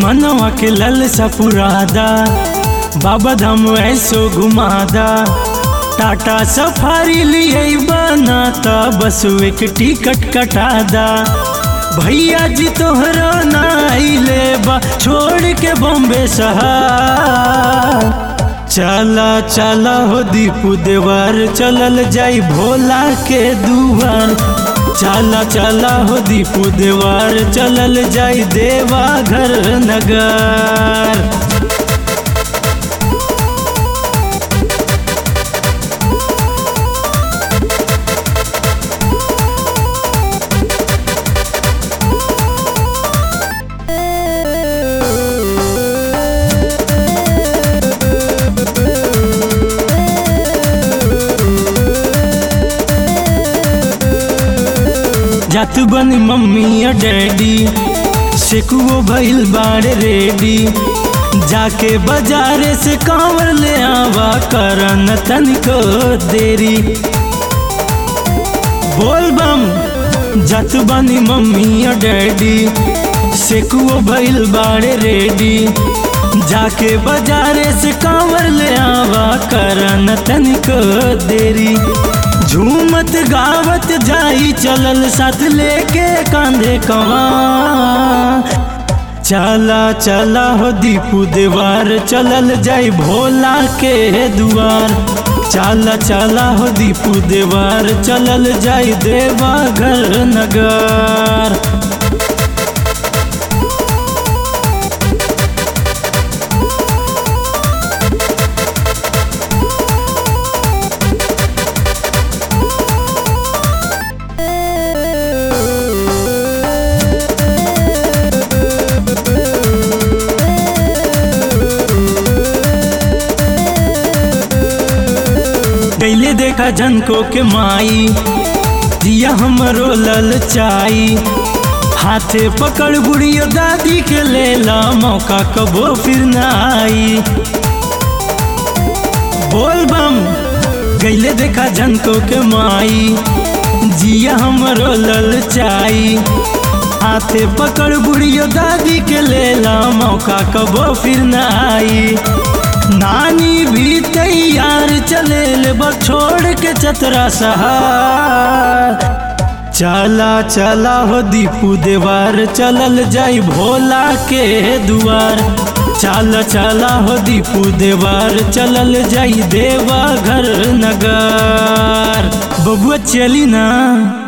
मनवा के लल सपुरादा बाबा धाम ऐसो घुमादा टाटा सफारी लिए बनाता बस एक टिकट कटादा भैया जी तोहरा नाइले बा छोड़ के बॉम्बे शहर चला चला हो दीपू देवर चलल जाई भोला के दुआर चला चला हो दीपू देवर चलल जाई देवा घर नगर जात बनी मम्मी या डैडी सेकुओ भइल बाड़े रेडी जाके बाजारे से कांवर ले आवा करन तनिको देरी बोल बम जात बनी मम्मी या डैडी सेकुओ भइल बाड़े रेडी जाके बाजारे से कांवर ले आवा करन तनिको देरी झूमत गावत जाई चलल साथ लेके कांधे कवा चला चला हो दीपू देवार चलल जाई भोला के दुआर चला चला हो दीपू देवार चलल जाई देवा घर नगर कैले देखा झनको के माई दिया हमरो ललचाई हाथे पकड़ बुढ़ियो दादी के लेला मौका कबो फिर न आई बोल बम गैले देखा झनको के माई जिया हमरो ललचाई हाथे पकड़ बुढ़ियो दादी के लेला मौका कबो फिर न आई नानी भी तैयार चले ले छोड़ के चतरा सहार चला चला हो दीपू देवार चलल जाई भोला के दुआर चल चला हो दीपू देवार चलल जाई देवा घर नगर बबुआ चली ना